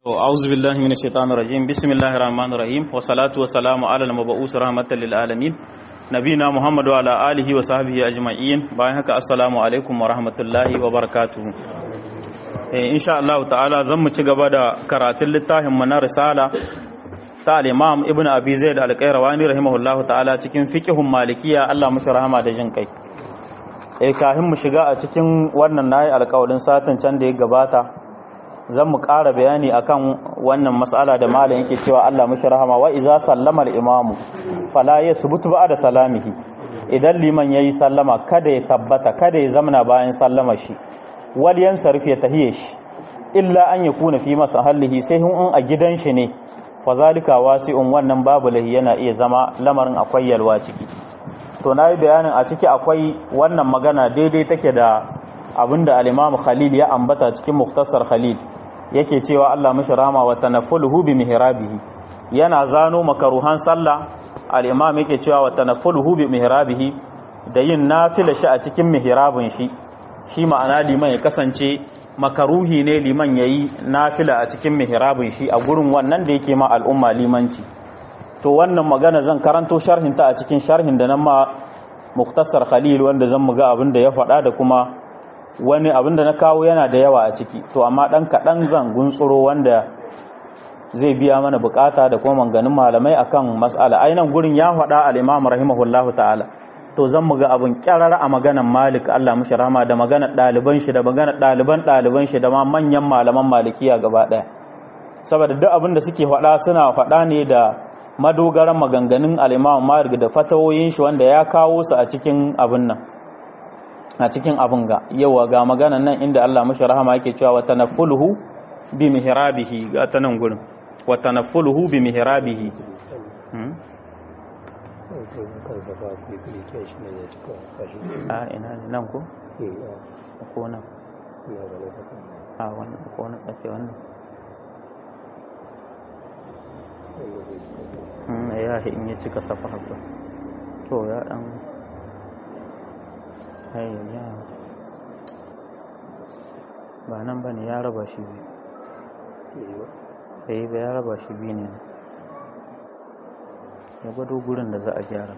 أعوذ بالله من الشيطان الرجيم بسم الله الرحمن الرحيم والصلاة والسلام على المبعوث رحمة للعالمين نبينا محمد وعلى آله وصحبه أجمعين باين هكا السلام عليكم ورحمة الله وبركاته إن شاء الله تعالى زم تجبا دا كراتل للتاهم من رسالة ta al-imam ibn abi zaid al-qayrawani rahimahullahu ta'ala cikin fiqhun malikiya Allah mushi rahama da jin kai eh kafin mu shiga a cikin wannan nayi alƙawarin satin can da ya gabata zan mu ƙara bayani akan wannan mas'ala da malam yake cewa Allah mushi rahama wa iza sallama al-imam fala yasbutu ba'da salamihi idan liman yayi sallama kada ya tabbata kada ya zamana bayan sallama shi wal yansarif ya tahiye shi illa an yakuna fi masahallihi sai in a gidan shi ne fazalika wasi'un wannan babu lahi yana iya zama lamarin akwai yalwa ciki to nayi bayanin a ciki akwai wannan magana daidai take da abinda al-Imam Khalil ya ambata cikin Muftasar Khalil yake cewa Allah mishi rahama wa tanaffuluhu bi mihrabihi yana zano makaruhan sallah al-Imam yake cewa wa tanaffuluhu bi mihrabihi da yin nafila shi a cikin mihrabin shi shi ma'ana liman ya kasance makaruhi ne liman ya yi nafila a cikin mihrabin shi a gurin wannan da yake ma al'umma limanci to wannan magana zan karanto sharhinta a cikin sharhin da nan ma muktasar khalil wanda zan muga abin da ya faɗa da kuma wani abin da na kawo yana da yawa a ciki to amma ɗan kaɗan zan guntsuro wanda zai biya mana bukata da kuma manganin malamai akan mas'ala ainihin gurin ya faɗa al-imam rahimahullahu ta'ala to zan mu ga abin kyarar a maganan malik Allah mushi rahama da maganar ɗaliban shi da maganar ɗaliban ɗaliban shi da ma manyan malaman malikiya gaba ɗaya saboda duk abin da suke faɗa suna faɗa ne da madogaran maganganun al'imam malik da fatawoyin shi wanda ya kawo su a cikin abin nan a cikin abin ga yawa ga maganan nan inda Allah mushi rahama yake cewa wa tanaffuluhu bi mihrabihi ga ta nan gurin wa tanaffuluhu bi mihrabihi kansa ba ku yi shi ne ya cika kashi a ina ne nan ko ko nan ya ga na saka a wannan ko na tsake wannan wanda zai cika Mm, ya shi in ya cika safa haka to ya dan hai ya ba nan bane ya raba shi biyu yi ba bai ba ya raba shi biyu ne ya gwado gurin da za a gyara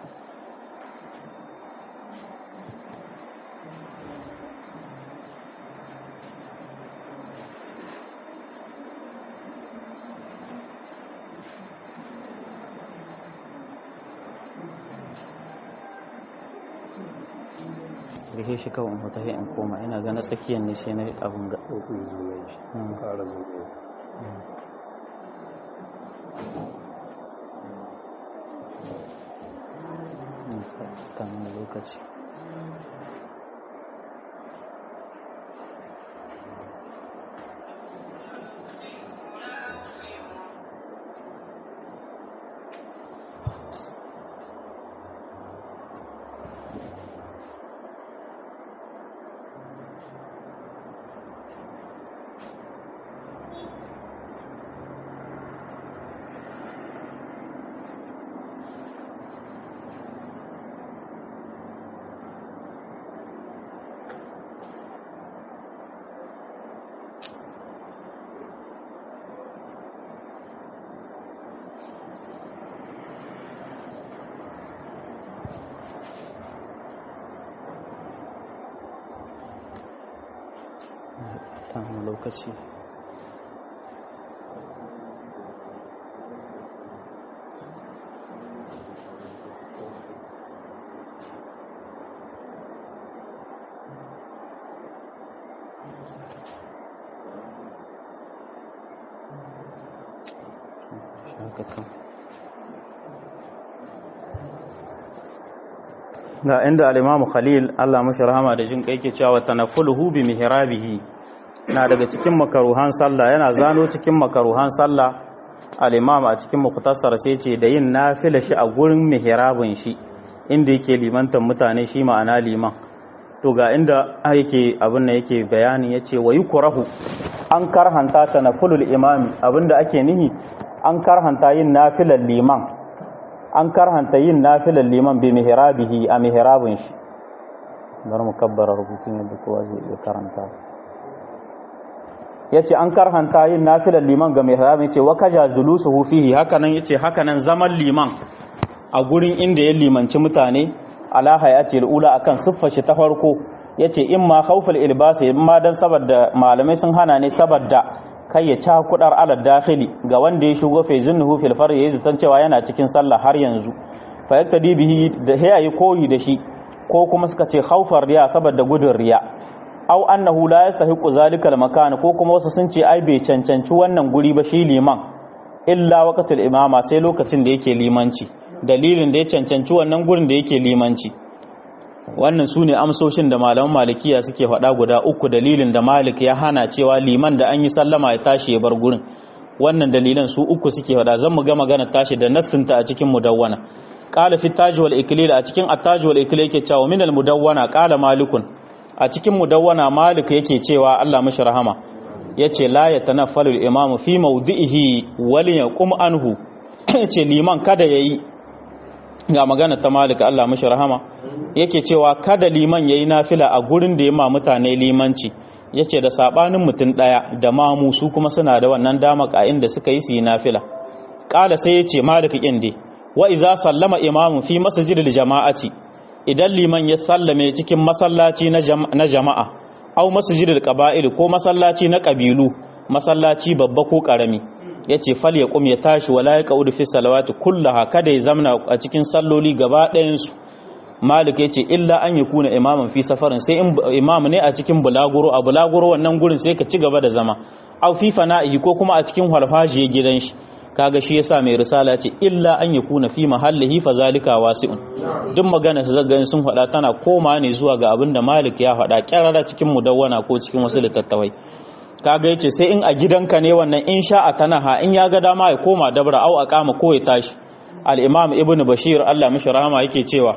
rihe shi kawai in huta sai in koma ina ga na tsakiyar ne sai na abin ga ko ku yi zuwa shi Mm. ƙara zuwa kamun lokaci kamun lokaci haka kan ga inda al-Imam Khalil Allah mashi rahama da jin kai ke cewa tanaffuluhu bi mihrabihi na daga cikin makaruhan sallah yana zano cikin makaruhan sallah al-Imam a cikin muktasar sai ce da yin nafila shi a gurin mihrabin shi inda yake limantan mutane shi ma'ana liman to ga inda yake abin da yake bayani yace wa yukrahu an karhanta tanaffulul imami abinda ake nihi an karhanta yin nafilar liman an karhanta yin nafilar liman bi mihrabihi a mihrabin shi bar mu kabbara rubutun yadda kowa zai iya karanta yace an karhanta yin nafilar liman ga mai harami yace wa kaja zulusuhu fihi hakanan yace hakanan zaman liman a gurin inda ya limanci mutane ala hayati ula akan siffar shi ta farko yace in ma khawful ilbasi in ma dan saboda malamai sun hana ne saboda kai ya ca kudar ala dakhili ga wanda ya shigo fa zunnuhu fil far yayi zaton cewa yana cikin sallah har yanzu fa yaktadi bihi da yayi koyi da shi ko kuma suka ce khawfar riya saboda gudun riya aw annahu la yastahiqu zalika al makan ko kuma wasu sun ce ai bai cancanci wannan guri ba shi liman illa waqtul imama sai lokacin da yake limanci dalilin da ya cancanci wannan gurin da yake limanci wannan su ne amsoshin da malaman malikiya suke faɗa guda uku dalilin da malik ya hana cewa liman da an yi sallama ya tashi ya bar gurin wannan dalilan su uku suke faɗa zan mu ga magana tashi da nassinta a cikin mudawwana qala fi taj wal iklil a cikin at-taj wal iklil yake cewa min al mudawwana qala malikun a cikin mudawwana malik yake cewa Allah mishi rahama yace la yatanaffalu al imamu fi mawdihi wal yaqum anhu yace liman kada yayi ga magana ta malika Allah mashi rahama yake cewa kada liman yayi nafila a gurin da ya ma mutane limanci yace da sabanin mutum daya da mamu su kuma suna da wannan dama ka inda suka yi su yi nafila kala sai yace malika kinde wa iza sallama imamu fi masjidil jama'ati idan liman ya sallame cikin masallaci na jama'a au masjidil qaba'il ko masallaci na kabilu masallaci babba ko karami ya ce fal ya kum ya tashi wala ya kaudu fi salawati kullaha kada ya zamna a cikin salloli gaba ɗayansu malik ya ce illa an yi kuna imaman fi safarin sai imam ne a cikin bulaguro a bulaguro wannan gurin sai ka ci gaba da zama au fi fana'i ko kuma a cikin harfajiyar gidan shi kaga shi yasa mai risala ce illa an yi kuna fi mahallihi fa zalika wasi'un duk magana su zagani sun faɗa tana koma ne zuwa ga abin da malik ya faɗa kyarara cikin mudawwana ko cikin wasu littattafai kaga yace sai in a gidanka ne wannan in sha'a tanaha in ya ga dama ya koma dabra au a kama ko ya tashi al-imam ibnu bashir Allah mishi rahama yake cewa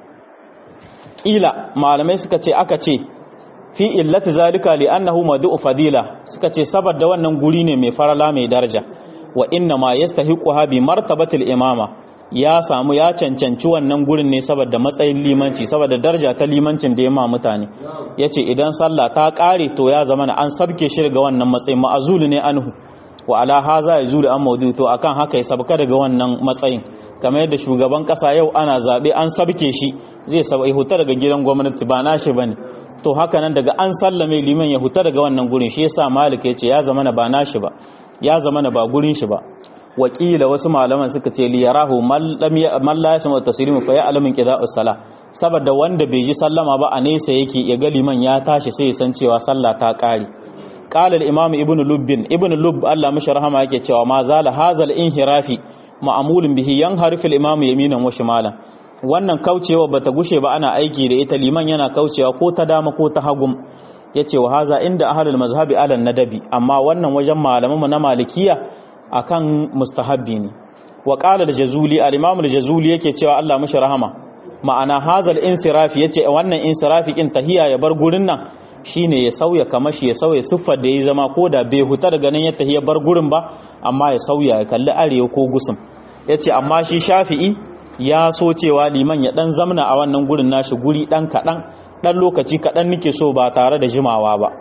kila malamai suka ce aka ce fi illati zalika li annahu madu'u fadila suka ce saboda wannan guri ne mai farala mai daraja wa inna ma yastahiquha bi martabatil imama ya samu ya cancanci wannan gurin ne saboda matsayin limanci saboda daraja ta limancin da ya ma mutane yace idan sallah ta kare to ya zama an sabke shi daga wannan matsayin ma'azulu ne anhu wa ala haza yazulu an maudu to akan haka ya sabka daga wannan matsayin kamar yadda shugaban kasa yau ana zabe an sabke shi zai sabai huta daga gidan gwamnati ba nashi bane to haka nan daga an sallame liman ya huta daga wannan gurin shi yasa malik yace ya zama na ba nashi ba ya zama na ba gurin shi ba wakila wasu malaman suka ce li yarahu man la yasma taslimu fa ya'lamu qida'u sala saboda wanda bai ji sallama ba a nesa yake ya ga liman ya tashi sai ya san cewa sallah ta kare qala al imam ibnu lubbin ibnu lubb Allah mishi rahama yake cewa ma zala hazal inhirafi ma'amulun bihi yanharifu al imam yaminan wa shimalan wannan kaucewa bata gushe ba ana aiki da ita liman yana kaucewa ko ta dama ko ta hagum yace wa haza inda ahlul mazhabi ala nadabi amma wannan wajen malamanmu na malikiya akan mustahabbi ne wa qala al-jazuli al-imam al-jazuli yake cewa Allah mashi rahama ma'ana hazal insirafi yace wannan insirafi kin tahiya ya bar gurin nan shine ya sauya kamashi ya sauya siffar da ya zama ko da bai huta daga nan ya tahiya bar gurin ba amma ya sauya ya kalli arewa ko gusum yace amma shi shafi'i ya so cewa liman ya dan zamna a wannan gurin nashi guri dan kadan dan lokaci kadan nake so ba tare da jimawa ba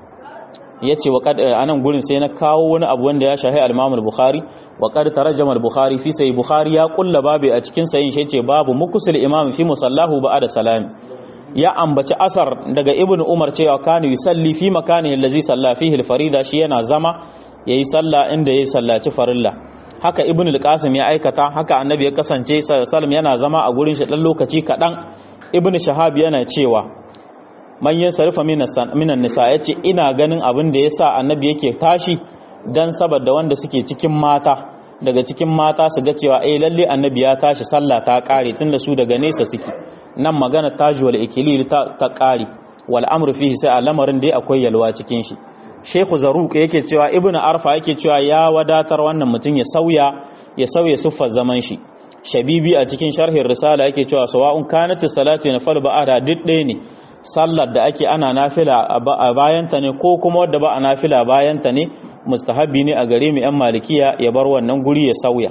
ya ce wa a nan gurin sai na kawo wani abu wanda ya shahi al-imam al-bukhari wa qad tarajama al-bukhari fi sai bukhari ya kulla babu a cikin sayin shi ce babu mukusul imam fi musallahu ba'da salam ya ambaci asar daga ibnu umar cewa kana yusalli fi makanihi allazi salla fihi al-farida shi yana zama yayi sallah inda yayi sallaci farilla haka ibnu al-qasim ya aikata haka annabi ya kasance sallam yana zama a gurin shi dan lokaci kadan ibnu shahab yana cewa manyan sarrafa minan nisa ya ce ina ganin abin da ya sa annabi yake tashi don saboda wanda suke cikin mata daga cikin mata su ga cewa eh lalle annabi ya tashi sallah ta kare tunda su daga nesa suke nan magana taji wal ikilil ta, ta kare wal amru fihi sai a lamarin dai akwai yalwa cikin shi Sheikhu Zaruq yake cewa Ibn Arfa yake cewa ya wadatar wannan mutum ya sauya ya sauya siffar zaman shi Shabibi a cikin sharhin risala yake cewa sawa'un kanat salatu na fal ba'ada duk ɗaya ne sallar da ake ana nafila a bayanta ne ko kuma wadda ba a nafila bayanta ne mustahabi ne a gare mu 'yan malikiya ya bar wannan guri ya sauya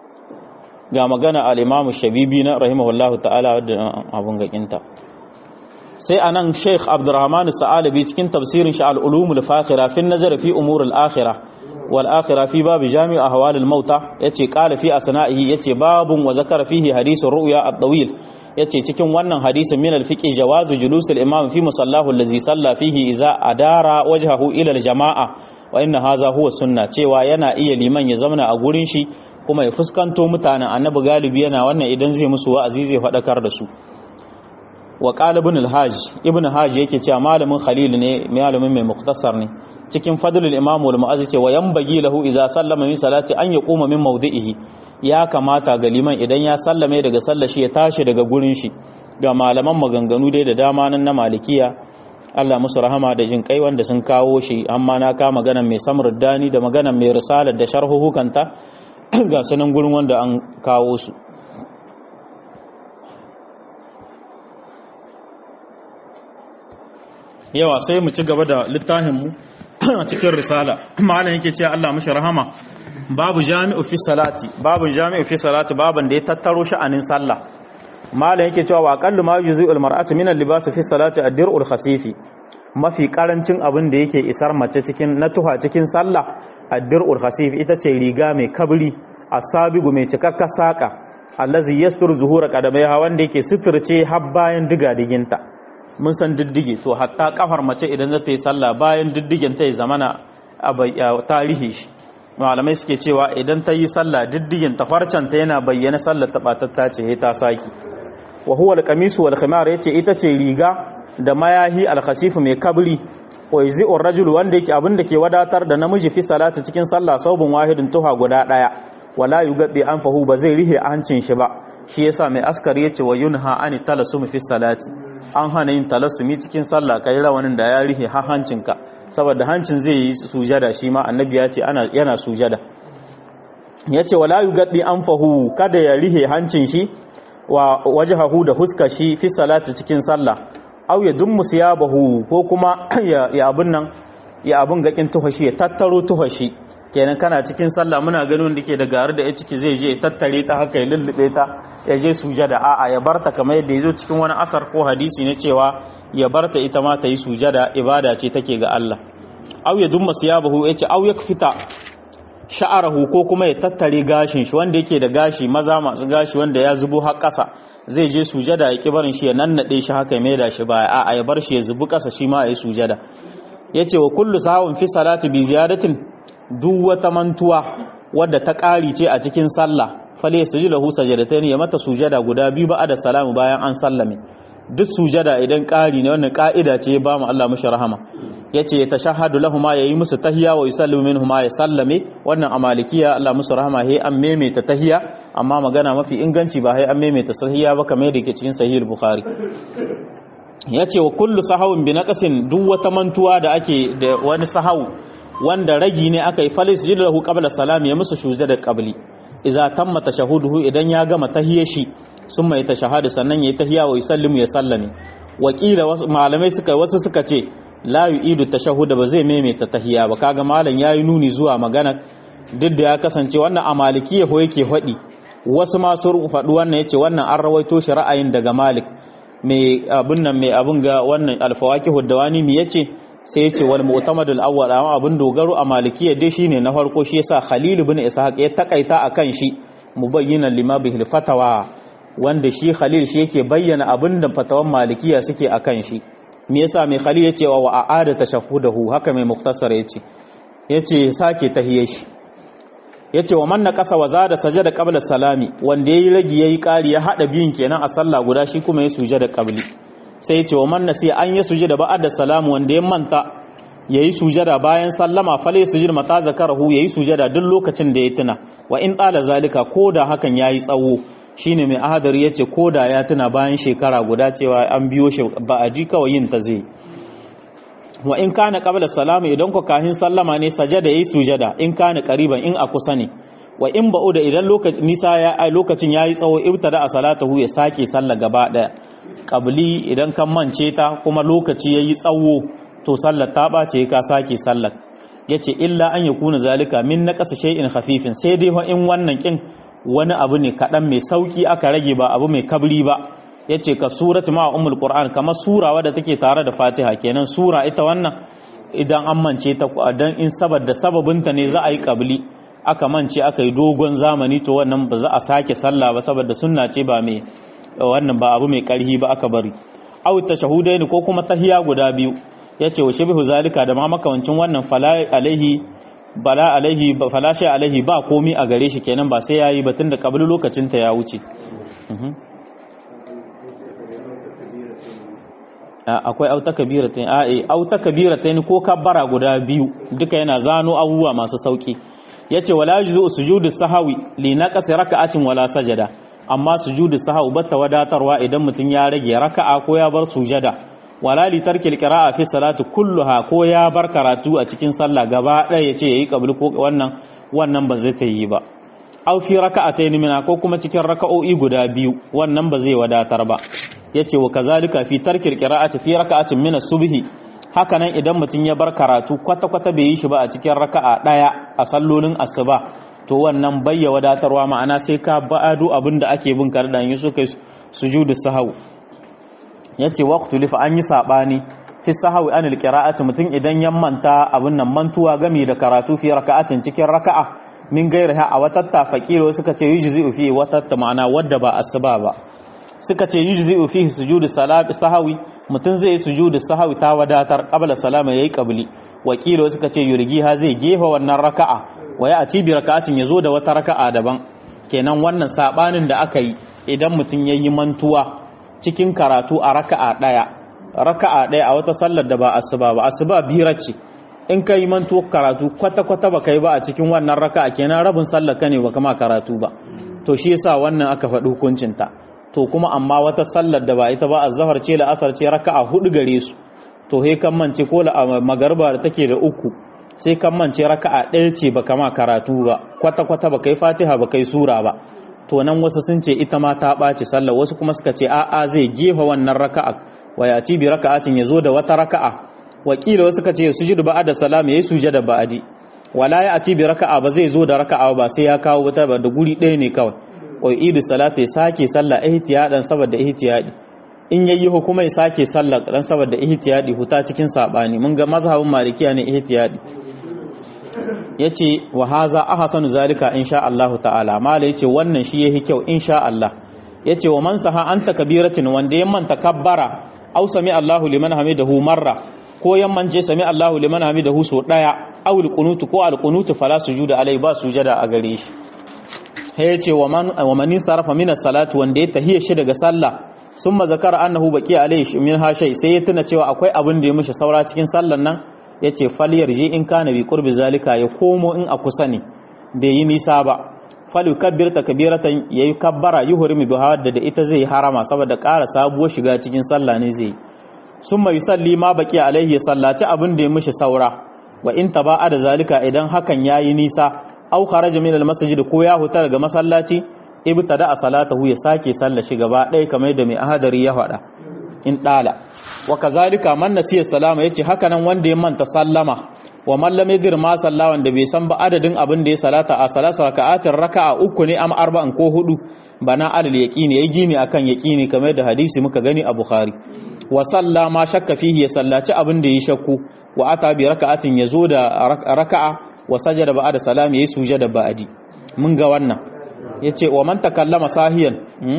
ga magana al'imamu shabibi na rahimahullahu ta'ala wadda abun gakinta sai anan Sheikh Abdurrahman Sa'alabi cikin tafsirin shi al-ulum al-fakhira fi nazar fi umur al-akhirah wal akhirah fi bab jami' ahwal al-mauta yace qala fi asna'ihi yace babun wa zakara fihi hadithur ru'ya at-tawil yace cikin wannan hadisin min al-fiqh jawazu julus al-imam fi musallahu allazi salla fihi idza adara wajhahu ila al-jama'a wa inna hadha huwa sunna cewa yana iya liman ya zamana a gurin shi kuma ya fuskanto mutanen annabi galibi yana wannan idan zai musu wa'azi zai faɗakar da su wa qala ibn al-hajj ibn hajj yake cewa malamin khalil ne malamin mai muktasar ne cikin fadlul imam wal mu'azzi ce wa yanbaghi lahu idza sallama min salati an yaquma min mawdi'ihi ya kamata ga liman idan ya sallame daga sallar shi ya tashi daga gurin shi ga malaman maganganu dai da dama nan na malikiya Allah musu rahama da jin kai wanda sun kawo shi amma na ka magana mai samar dani da magana mai risalar da sharhuhukanta ga sanan gurin wanda an kawo su yawa sai mu ci gaba da littafinmu a cikin risala malam yake cewa Allah mushi rahama babu jami'u fi salati babu jami'u fi salati baban da ya tattaro sha'anin sallah malam yake cewa wa aqallu ma yuzi'ul mar'atu min al-libas fi salati ad-dir'ul khasifi mafi karancin abin da yake isar mace cikin na tuha cikin sallah ad-dir'ul khasifi ita ce riga mai kabri asabigu mai cikakka saka allazi yastur zuhura qadamaiha wanda yake suturce har bayan diga diginta mun san diddige to hatta kafar mace idan za ta yi sallah bayan diddigen ta ya zamana a tarihi shi malamai suke cewa idan ta yi sallah diddigen ta farcanta yana bayyana sallar ta batatta ce ta saki wa huwa al-qamisu wal khimar yace ita ce riga da mayahi al-khasif mai kabri wa yzi'ur rajul wanda yake abin da ke wadatar da namiji fi salati cikin sallah saubun wahidin tuha guda daya wala yugaddi anfahu ba zai rihe hancin shi ba shi yasa mai askari yace wa yunha ani talasum fi salati an hana yin talasumi cikin sallah kai rawanin da ya rihe ha hancinka saboda hancin zai yi sujada shi ma annabi ya ce ana yana sujada yace wala yugaddi anfahu kada ya rihe hancin shi wa wajhahu da huska shi fi salati cikin sallah aw ya dummu siyabahu ko kuma ya abun nan ya abun gakin tuhashi ya tattaro tuhashi kenan kana cikin sallah muna ganin da ke da gari da ya ciki zai je tattare ta haka ya lullube ta ya je sujada a'a ya barta kamar yadda ya zo cikin wani asar ko hadisi ne cewa ya barta ita ma ta yi sujada ibada ce take ga Allah aw ya dumma siyabahu yace aw yakfita sha'arahu ko kuma ya tattare gashin shi wanda yake da gashi maza masu gashi wanda ya zubo har ƙasa zai je sujada ya ki barin shi ya nannade shi haka ya maida shi baya a'a ya bar shi ya zubi ƙasa shi ma ya yi sujada yace wa kullu sahawin fi salati bi ziyadatin duk wata mantuwa wadda ta ƙari ce a cikin sallah fale su ji lahu sajadatain ya mata sujada guda biyu ba da salamu bayan an sallame duk sujada idan ƙari ne wannan ƙa'ida ce ya ba mu Allah mushi rahama yace ya tashahhadu lahuma yayi musu tahiyya wa yusallimu minhuma ya sallame wannan a malikiya Allah musu rahama he an maimaita tahiyya amma magana mafi inganci ba he an maimaita tahiyya ba kamar yadda ke cikin sahih bukhari yace wa kullu sahawin bi naqasin duk wata mantuwa da ake da wani sahawu wanda ragi ne aka yi falis jilahu qabla salam ya musu shuja da qabli idza tamma tashahuduhu idan ya gama tahiyya shi sun mai tashahadu sannan yayi tahiyya wa yusallimu ya sallame wakila wasu malamai suka wasu suka ce la yu'idu tashahhud ba zai maimaita tahiyya ba kaga malam yayi nuni zuwa magana duk da ya kasance wannan a malikiya ko yake faɗi wasu ma sun faɗi wannan yace wannan an rawaito shi ra'ayin daga malik mai abun nan mai abun ga wannan alfawakihu dawani mi yace sai yace wal mu'tamad al awwal amma abun dogaro a malikiya dai shine na farko shi yasa khalil ibn ishaq ya takaita akan shi mubayyinan lima bihil fatawa wanda shi khalil shi yake bayyana abin da fatawan malikiya suke akan shi me yasa mai khalil yace wa a'ada tashahhudahu haka mai muktasar yace yace sake tahiyya shi yace wa man naqasa wa zada sajada qabla salami wanda yayi ragi yayi ƙari ya hada biyun kenan a sallah guda shi kuma ya sujada qabli sai yace wa man nasi an ya sujada ba'da salamu wanda ya manta yayi sujada bayan sallama fale sujud mata zakarahu yayi sujada duk lokacin da ya tuna wa in tsala zalika koda hakan yayi tsawo shine mai ahadari yace koda ya tuna bayan shekara guda cewa an biyo shi ba a ji kawai yin ta zai wa in kana qabla salama idan ku kahin sallama ne sajada yayi sujada in kana qariban in a kusa ne wa in ba'uda idan lokacin nisa ya lokacin yayi tsawo ibtada a salatahu ya sake sallah gaba daya qabli idan kan mance ta kuma lokaci yayi tsawo to sallar ta bace ka sake sallar yace illa an yakuna zalika min naqas shay'in khafifin sai dai in wannan kin wani abu ne kadan mai sauki aka rage ba abu mai kabri ba yace ka surati ma ummul qur'an kamar sura wadda take tare da fatiha kenan sura ita wannan idan an mance ta dan in saboda sababinta ne za a yi qabli aka mance aka yi dogon zamani to wannan ba za a sake sallah ba saboda sunna ce ba mai wannan ba abu mai karhi ba aka bari aw tashahudaini ko kuma tahiya guda biyu yace wa shabihu zalika da ma makamancin wannan fala alaihi bala alaihi fala shay alaihi ba komi a gare shi kenan ba sai yayi ba tunda kabli lokacin ta ya wuce akwai auta kabiratain a eh auta kabiratain ko kabbara guda biyu duka yana zano abubuwa masu sauki yace wala yuzu sujudu sahawi li naqasi raka'atin wala sajada amma sujudu sahawi batta wadatarwa idan mutun ya rage raka'a ko ya bar sujada wala li tarkil qira'a fi salati kulluha ko ya bar karatu a cikin sallah gaba ɗaya yace yayi qabli ko wannan wannan ba zai ta yi ba aw fi raka'atayn mina ko kuma cikin raka'o'i guda biyu wannan ba zai wadatar ba yace wa kazalika fi tarkil qira'ati fi raka'atin min as-subhi haka nan idan mutum ya bar karatu kwata kwata bai yi shi ba a cikin raka'a daya a sallolin asuba to wannan bayya wadatarwa ma'ana sai ka ba'adu abinda ake bin kar da yi su kai sujudu sahau yace waqtu lifa an yi sabani fi sahawi anil qira'ati mutum idan ya manta abin nan mantuwa game da karatu fi raka'atin cikin raka'a min gairaha a watatta faqiro suka ce yujzi'u fi watatta ma'ana wadda ba asuba ba suka ce yujzi'u fihi sujudu salati sahawi mutun zai sujudu sahawi ta wadatar qabla salama yayi qabli wakilo suka ce yurgiha zai gefa wannan raka'a wa ya ati bi raka'atin yazo da wata raka'a daban kenan wannan sabanin da aka yi idan mutun yayi mantuwa cikin karatu a raka'a daya raka'a daya a wata sallar da ba asuba ba asuba bira ce in ka yi mantuwa karatu kwata kwata ba kai ba a cikin wannan raka'a kenan rabin sallar ka ne ba kama karatu ba to shi yasa wannan aka faɗi hukuncin ta to kuma amma wata sallar da ba ita ba azhar ce la asar ce raka'a hudu gare su to he kan mance ko la magarba da take da uku sai kan mance raka'a ɗaya ce ba kama karatu ba kwata kwata ba kai fatiha ba kai sura ba to nan wasu sun ce ita ma ta ɓaci sallar wasu kuma suka ce a'a zai gefa wannan raka'a wa ya ci bi raka'atin ya zo da wata raka'a wakila wasu suka ce sujudu ba'da salam yayi sujada ba'di wala ya ati bi raka'a ba zai zo da raka'a ba sai ya kawo wata ba da guri ɗaya ne kawai wa idu salata ya sake sallah ihtiyadan saboda ihtiyadi in yayi hukuma ya sake sallah dan saboda ihtiyadi huta cikin sabani mun ga mazhabin malikiya ne ihtiyadi yace wa haza ahsanu zalika insha Allah ta'ala mala yace wannan shi yahi kyau insha Allah yace wa man saha anta kabiratin wanda yamman takabbara aw sami Allahu liman hamidahu marra ko yamman je sami Allahu liman hamidahu so daya aw alqunutu ko alqunutu fala sujuda alai ba sujada a gare shi sai yace wa man wa man sarafa min as-salati wanda ya tahiya shi daga sallah summa zakara annahu baqi alai min ha shay sai ya tuna cewa akwai abin da ya mishi saura cikin sallan nan yace falyar je in kana bi qurbi zalika ya komo in a kusa ne bai yi nisa ba fal yukabbir takbiratan yayi kabbara yuhrimu biha da ita zai harama saboda ƙara sabuwar shiga cikin sallah ne zai summa yusalli ma baqi alaihi ya sallaci abin da ya mishi saura wa in taba'a da zalika idan hakan yayi nisa aw kharaja min al-masjid ko ya huta daga masallaci ibtada a salatahu ya sake sallar shi gaba ɗaya kamar da mai ahadari ya faɗa in ɗala wa kazalika man nasiya salama yace haka nan wanda ya manta sallama wa man lam yadir ma salla wanda bai san ba adadin abin da ya salata a salasa raka'atin raka'a uku ne am arba'in ko hudu bana alal yaqini yayi gini akan yaqini kamar da hadisi muka gani a bukhari wa salla ma shakka fihi ya sallaci abin da ya shakku wa ata bi raka'atin yazo da raka'a wa sajada ba'da salam yayi sujada ba'di mun ga wannan yace wa man takallama sahiyan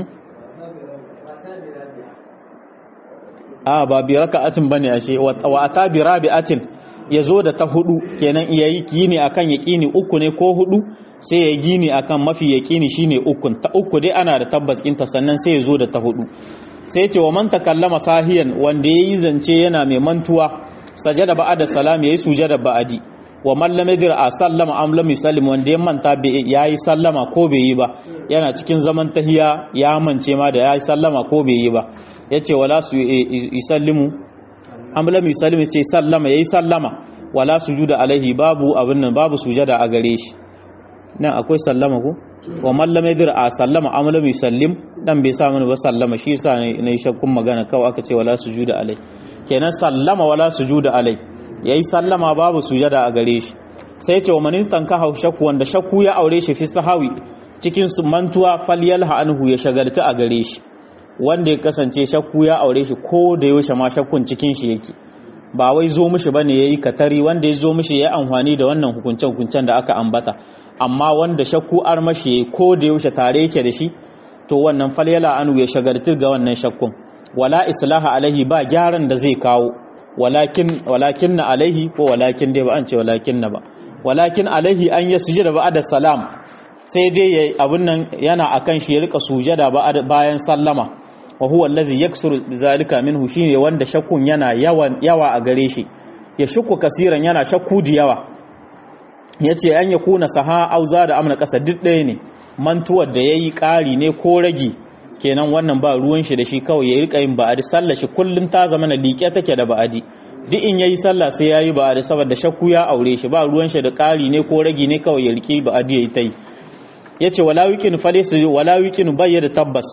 a ba bi raka'atin bane ashe wa ata bi rabi'atin yazo da ta hudu kenan yayi gini akan yaqini uku ne ko hudu sai ya gini akan mafi yaqini shine ukun ta uku dai ana da tabbas kinta sannan sai yazo da ta hudu sai ce wa man takallama sahiyan wanda yayi zance yana mai mantuwa sajada ba'da salam yayi sujada ba'di wa man lam yadir a sallama am lam yusallim wanda ya manta yayi sallama ko bai yi ba yana cikin zaman tahiya ya mance ma da yayi sallama ko bai yi ba yace wala su yusallimu am lam yusallim yace sallama yayi sallama wala sujuda alaihi babu abin nan babu sujada a gare shi nan akwai sallama ko wa man lam yadir a sallama am lam yusallim dan bai sa mana ba sallama shi yasa ne yi shakkun magana kawai aka ce wala sujuda alai kenan sallama wala sujuda alai yayi sallama babu sujada a gare shi sai ce wa manistan ka hau shakku wanda shakku ya aure shi fi sahawi cikin su mantuwa falyalha anhu ya shagalta a gare shi wanda ya kasance shakku ya aure shi ko da yaushe ma shakkun cikin shi yake ba wai zo mishi bane yayi katari wanda ya zo mishi ya amfani da wannan hukuncen hukuncen da aka ambata amma wanda shakku armashi yayi ko da yaushe tare yake da shi to wannan falyala anu ya shagartir ga wannan shakkun wala islaha alaihi ba gyaran da zai kawo walakin walakin na alaihi ko walakin dai ba an ce walakin na ba walakin alaihi an ya sujada ba'da salam sai dai yayi abun nan yana akan shi ya rika sujada bayan sallama wa huwa allazi yaksuru zalika minhu shine wanda shakkun yana yawan yawa a gare shi ya shukku kasiran yana shakku da yawa yace an ya kuna saha auza da amna kasa duk ɗaya ne mantuwar da yayi ƙari ne ko ragi kenan wannan ba ruwan shi da shi kawai ya rika yin ba'adi sallar shi kullun ta zama na liƙe take da ba'adi duk in yayi sallah sai yayi ba'adi saboda shakku ya aure shi ba ruwan shi da ƙari ne ko ragi ne kawai ya rike ba'adi yayi tai yace wala wikin falisu wala wikin bayyana tabbas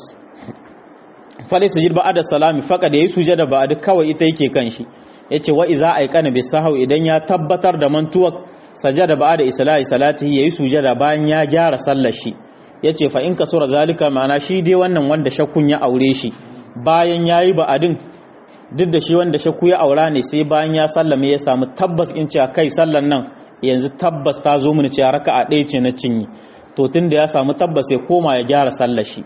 fale sujud ba'da salami faka da yayi sujada ba'da kawai ita yake kan shi yace wa iza aikana bi sahau idan ya tabbatar da mantuwa sajada ba'da islahi salatihi yayi sujada bayan ya gyara sallar shi yace fa in kasura zalika ma'ana shi dai wannan wanda shakkun ya aure shi bayan yayi ba'adin duk da shi wanda shakku ya aura ne sai bayan ya sallame ya samu tabbas in cewa kai sallar nan yanzu tabbas ta zo mini cewa raka'a ɗaya ce na cinyi to tunda ya samu tabbas ya koma ya gyara sallar shi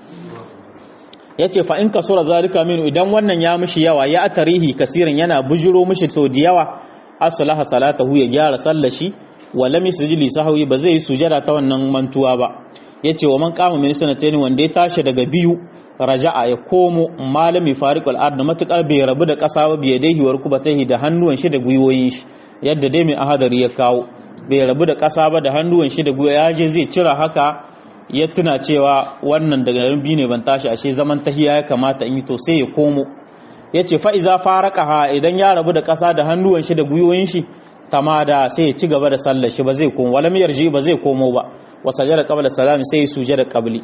ya ce fa'in ka sura zalika minu idan wannan ya mishi yawa ya tarihi kasirin yana bujiro mishi sau da yawa asalaha salatahu ya gyara sallashi wala mi sujili sahawi ba zai yi sujada ta wannan mantuwa ba ya ce wa man kama min sanatayn wanda ya tashi daga biyu raja'a ya komo malami fariqul ard matukar bai rabu da kasa ba biye dai hiwar kubatahi da hannuwan shi da gwiwoyin shi yadda dai mai ahadari ya kawo bai rabu da kasa ba da hannuwan shi da gwiwa ya je zai cira haka ya tuna cewa wannan daga nan biyu ne ban tashi ashe zaman tahiya ya kamata in yi to sai ya komo ya ce fa'iza faraka ha idan ya rabu da ƙasa da hannuwan shi da gwiwoyin shi tamada sai ya ci gaba da sallar shi ba zai komo wala miyar ji ba zai komo ba wa sajada qabla salami sai ya suje da qabli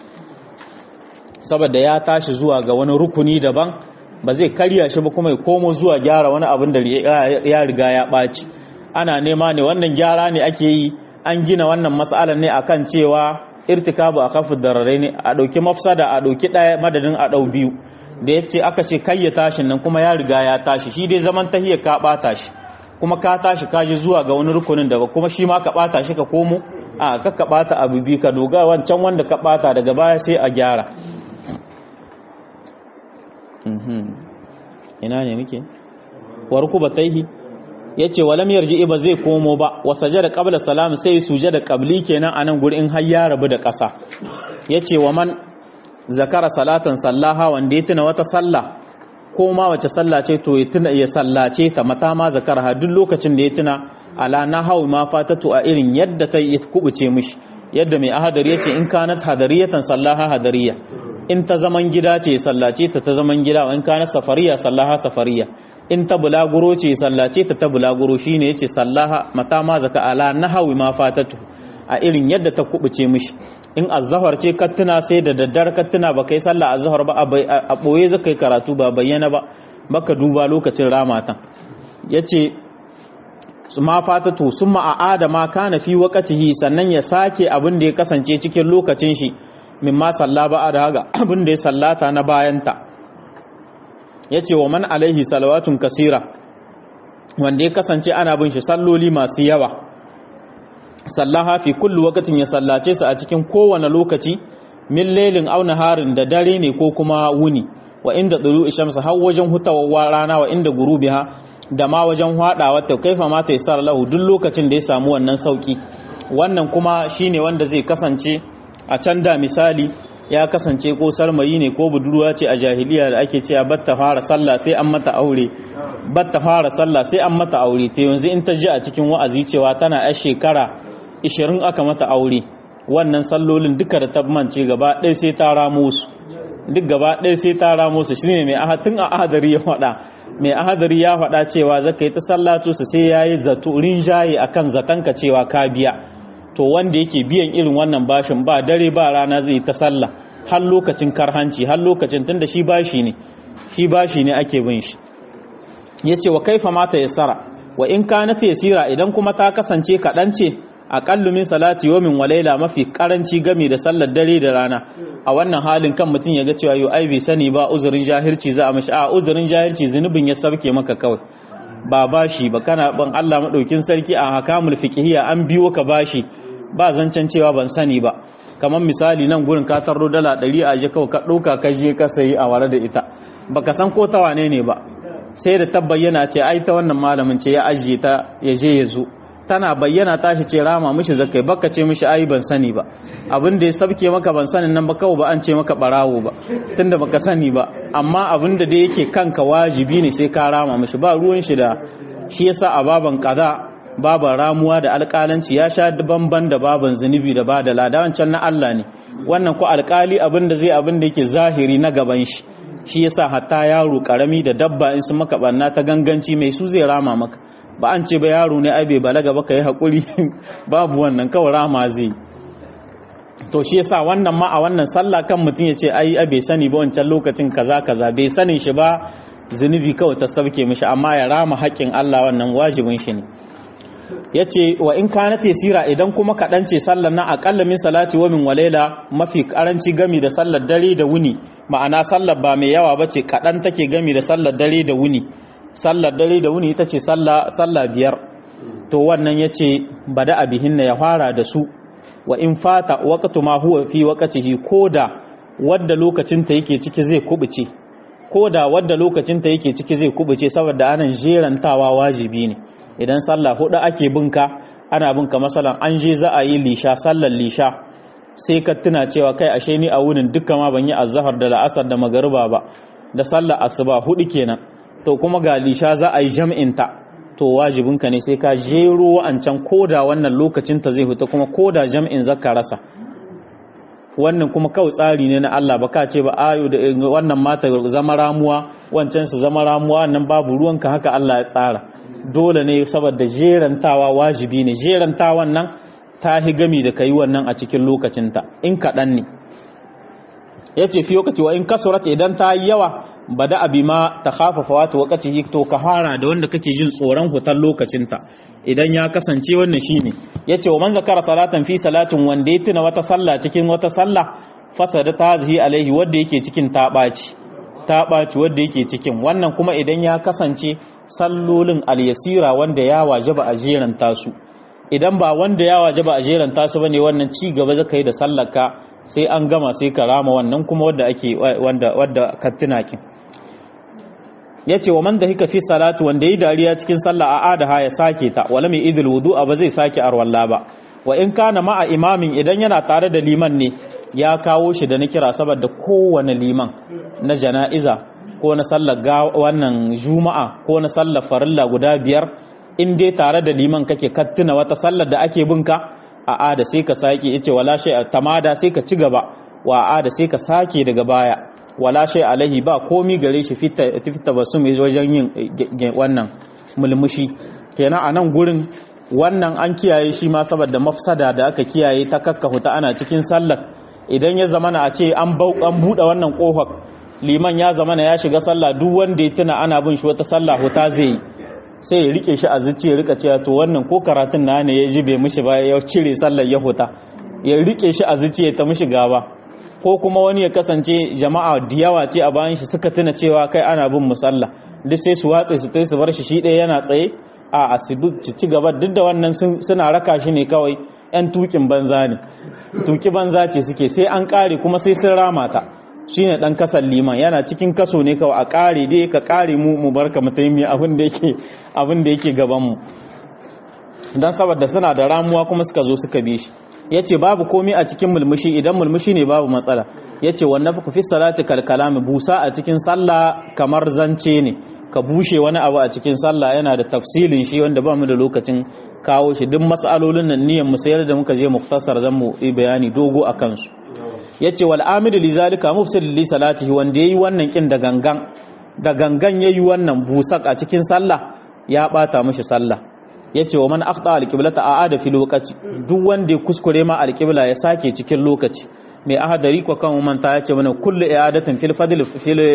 saboda ya tashi zuwa ga wani rukuni daban ba zai karya shi ba kuma ya komo zuwa gyara wani abin da ya riga ya ɓaci ana nema ne wannan gyara ne ake yi an gina wannan mas'alar ne akan cewa irtikabu a kafin dararai ne a ɗauki mafsada a ɗauki ɗaya madadin a ɗau biyu da ya ce aka ce kai ya tashin nan kuma ya riga ya tashi shi dai zaman tahiyar ka ɓata shi kuma ka tashi ka ji zuwa ga wani rukunin da ba kuma shi ma ka ɓata shi ka komo a ka ka ɓata abu biyu ka doga wancan wanda ka ɓata daga baya sai a gyara ina ne muke warku ba taihi ya ce walam yarji ba zai komo ba wa sajada qabla salam sai sujada qabli kenan anan guri in har ya rabu da ƙasa yace wa man zakara salatan sallaha wanda ya tuna wata sallah ko ma wace sallah ce to ya tuna ya sallace ta mata ma zakara duk lokacin da ya tuna ala na hawi ma fatatu a irin yadda ta yi kubuce mishi yadda mai ahadari yace in kanat hadariyatan sallaha hadariya in ta zaman gida ce sallace ta ta zaman gida wa in kanat safariya sallaha safariya in ta bulaguro ce sallace ta ta bulaguro shine yace sallaha mata ma zaka ala nahawi ma fatatu a irin yadda ta kubuce mishi in azhar ce kattuna sai da daddar kattuna ba kai sallah azhar ba a boye zaka yi karatu ba bayyana ba baka duba lokacin ramatan yace ma fatatu summa aada ma kana fi waqtihi sannan ya sake abin da ya kasance cikin lokacin shi mimma salla ba da haga abin da ya sallata na bayanta ya ce wa man alaihi salawatun kasira wanda ya kasance ana bin shi salloli masu yawa sallaha fi kullu wakatin ya sallace su a cikin kowane lokaci min lailin aw naharin da dare ne ko kuma wuni wa inda dulu shamsu har wajen hutawar rana wa inda gurubiha da ma wajen hadawa ta kaifa ma ta yasar lahu duk lokacin da ya samu wannan sauki wannan kuma shine wanda zai kasance a can da misali ya kasance ko sarmayi ne ko budurwa ce a jahiliya da ake cewa batta fara sallah sai an mata aure batta fara sallah sai an mata aure ta yanzu in ta ji a cikin wa'azi cewa tana yar shekara 20 aka mata aure wannan sallolin duka da tabmance gaba ɗaya sai ta ramo su duk gaba ɗaya sai ta ramo su shine mai ahadin a ahadari ya faɗa mai ahadari ya faɗa cewa zaka yi ta sallatu su sai yayi zato rinjaye akan zatanka cewa ka biya to wanda yake biyan irin wannan bashin ba dare ba rana zai ta sallah har lokacin karhanci har lokacin tunda shi bashi ne shi bashi ne ake bin shi yace wa kaifa mata yassara wa in kanat yasira idan kuma ta kasance kadan ce aqallu min salati yawmin wa layla mafi karanci gami da sallar dare da rana a wannan halin kan mutum ya ga cewa yo ai bai sani ba uzurin jahilci za a mishi a uzurin jahilci zunubin ya sabke maka kawai ba bashi ba kana ban Allah madaukin sarki a hakamul fiqhiyya an biyo ka bashi ba zancen cewa ban sani ba kamar misali nan gurin ka tarro dala 100 a je kawai ka dauka ka je ka sayi a ware da ita baka san ko ta wane ne ba sai da tabbayyana ce ai ta wannan malamin ce ya ajiye ta ya je ya zo tana bayyana tashi ce rama mishi zakai baka ce mishi ai ban sani ba abin da ya sabke maka ban sanin nan ba kawai ba an ce maka barawo ba tunda baka sani ba amma abin da dai yake kanka wajibi ne sai ka rama mishi ba ruwan shi da shi yasa a baban kaza baban ramuwa da alƙalanci ya sha bamban da baban zunubi da ba da lada wancan na Allah ne wannan ko alƙali abin da zai abin da yake zahiri na gaban shi shi yasa hatta yaro karami da dabba in sun maka banna ta ganganci mai su zai rama maka ba an ce ba yaro ne ai bai balaga ba ka yi haƙuri babu wannan kawai rama zai to shi yasa wannan ma a wannan sallah kan mutum ya ce ai bai sani ba wancan lokacin kaza kaza bai sanin shi ba zunubi kawai ta sabke mishi amma ya rama haƙƙin Allah wannan wajibin shi ne ya ce wa in kana tesira idan kuma kaɗan ce sallar na aƙalla min salati wa min walaila mafi ƙaranci gami da sallar dare da wuni ma'ana sallar ba mai yawa ba ce kaɗan take gami da sallar dare da wuni sallar dare da wuni ita ce sallah biyar to wannan ya ce bada abihin ya fara da su wa in fata waƙatu ma huwa fi waƙatihi ko da wadda lokacinta yake ciki zai kubuce ko da wadda lokacinta yake ciki zai kubuce saboda anan jerantawa wajibi ne idan sallah hudu ake binka ana binka masalan an je za a yi lisha sallar lisha sai ka tuna cewa kai ashe ni a wurin dukkan ma ban yi azhar da la'asar da magariba ba da sallar asuba hudu kenan to kuma ga lisha za a yi jam'in ta to wajibinka ne sai ka jero wa'ancan koda wannan lokacin ta zai fita kuma koda jam'in zaka rasa wannan kuma kawai tsari ne na Allah ba ka ce ba ayo da wannan mata zama ramuwa wancan su zama ramuwa nan babu ruwanka haka Allah ya tsara dole ne saboda jerantawa wajibi ne jerantawan nan ta hi gami da kai wannan a cikin lokacinta in kaɗan ne ya ce fi lokaci wa in kasurat idan ta yi yawa ba da abi ma ta hafafa wata wakati to ka fara da wanda kake jin tsoron hutar lokacinta idan ya kasance wannan shine ya ce wa man zakara salatan fi salatin wanda ya tuna wata sallah cikin wata sallah fasada ta zihi alaihi wanda yake cikin ta ɓaci ta ɓaci wadda yake cikin wannan kuma idan ya kasance sallolin alyasira wanda ya wajaba a jeranta su idan ba wanda ya wajaba a jeranta su bane wannan ci gaba zaka yi da sallaka sai an gama sai ka rama wannan kuma wadda ake wanda wadda ka tuna kin yace wa man hika fi salatu wanda yi dariya cikin sallah a adaha ya sake ta wala mai idul wudu'a ba zai sake arwalla ba wa in kana ma'a imamin idan yana tare da liman ne ya kawo shi da na kira saboda kowane liman na jana'iza ko na sallar wannan juma'a ko na sallar farilla guda biyar in dai tare da liman kake kattuna wata sallar da ake binka a ada sai ka sake yace wala shay tamada sai ka ci gaba wa ada sai ka sake daga baya wala shay alaihi ba komi gare shi fita fita basu mai wajen yin wannan mulmushi kenan a nan gurin wannan an kiyaye shi ma saboda mafsada da aka kiyaye ta kakkahuta ana cikin sallar idan ya zamana a ce an buɗe wannan ƙofar liman ya zamana ya shiga sallah duk wanda ya tuna ana bin shi wata sallah huta zai yi sai ya rike shi a zuci ya rika cewa to wannan ko karatun na ne ya ji bai mishi ba ya cire sallar ya huta ya rike shi a zuci ya ta mishi gaba ko kuma wani ya kasance jama'a da yawa ce a bayan shi suka tuna cewa kai ana bin musalla duk sai su watse su tai su bar shi shi ɗaya yana tsaye a asibiti ci gaba duk da wannan suna raka shi ne kawai 'yan tukin banza ne tuki banza ce suke sai an kare kuma sai sun rama ta shine dan kasan liman yana cikin kaso ne kawai a kare dai ka kare mu mu barka mutaimi abin da yake abin da yake gaban mu dan saboda suna da ramuwa kuma suka zo suka bi shi yace babu komai a cikin mulmushi idan mulmushi ne babu matsala yace wannan fi salati kal kalami busa a cikin sallah kamar zance ne ka bushe wani abu a cikin sallah yana da tafsilin shi wanda ba mu da lokacin kawo shi duk matsalolin nan niyan mu sayar da muka je muktasar zan mu yi bayani dogo a kansu yace wal amidu li zalika mufsid li salatihi wanda yayi wannan kin da gangan da gangan yayi wannan busak a cikin sallah ya bata mishi sallah yace wa man akhta al qiblata aada fil waqti duk wanda ya kuskure ma al qibla ya sake cikin lokaci mai ahadari ko kan manta yace mana kullu i'adatin fil fadl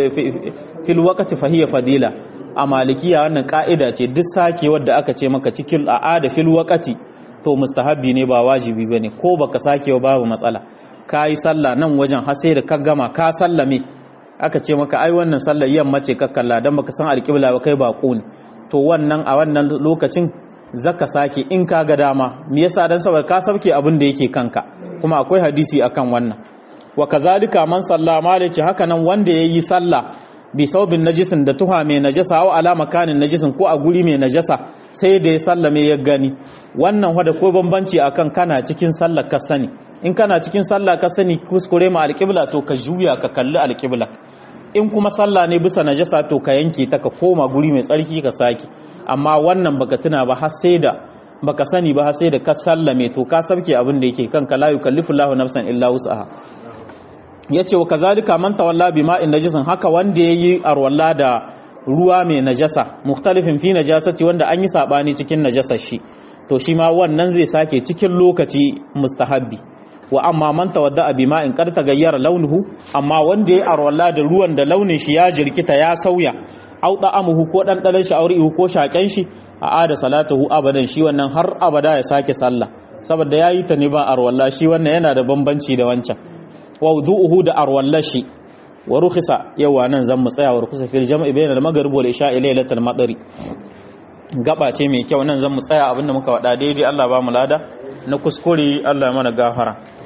fil waqti fa hiya fadila a malikiya wannan ka'ida ce duk sake wadda aka ce maka cikin a'ada fil waqti to mustahabbi ne ba wajibi bane ko baka sake ba babu matsala kayi sallah nan wajen har sai da ka gama ka sallame aka ce maka ai wannan sallar yamma ce ka kalla dan baka san alƙibla ba kai bako ne to wannan a wannan lokacin zaka sake in ka ga dama me yasa dan saboda ka sauke abin da yake kanka kuma akwai hadisi akan wannan wa kazalika man salla malaci haka nan wanda yayi sallah bi saubin najisin da tuha mai najasa aw ala makanin najisin ko a guri mai najasa sai da ya sallame ya gani wannan wada ko bambanci akan kana cikin sallar ka sani in kana cikin sallah ka sani kuskure ma alƙibla to ka juya ka kalli alƙibla in kuma sallah ne bisa najasa to ka yanke ta ka koma guri mai tsarki ka sake amma wannan baka tuna ba har sai da baka sani ba har sai da ka sallame to ka sabke abin da yake kanka la yukallifu Allahu nafsan illa wus'aha yace wa kazalika man tawalla bima'in najisin haka wanda yayi arwalla da ruwa mai najasa mukhtalifin fi najasati wanda an yi sabani cikin najasar shi to shi ma wannan zai sake cikin lokaci mustahabbi wa amma man tawadda bi ma'in qad tagayyara launuhu amma wanda ya arwalla da ruwan da launin shi ya jirkita ya sauya au da'amuhu ko dan dalan shi aurihu ko shaken shi a ada salatuhu abadan shi wannan har abada ya sake sallah saboda yayi ta ne ba arwalla shi wannan yana da bambanci da wancan wa wudu'uhu da arwalla shi wa rukhisa yawa nan zan mu tsaya wa rukhisa fil jam'i bayna al-maghrib wal isha'i laylatal madari gaba ce mai kyau nan zan mu tsaya abinda muka wada daidai Allah ba mu lada na kuskure Allah mana gafara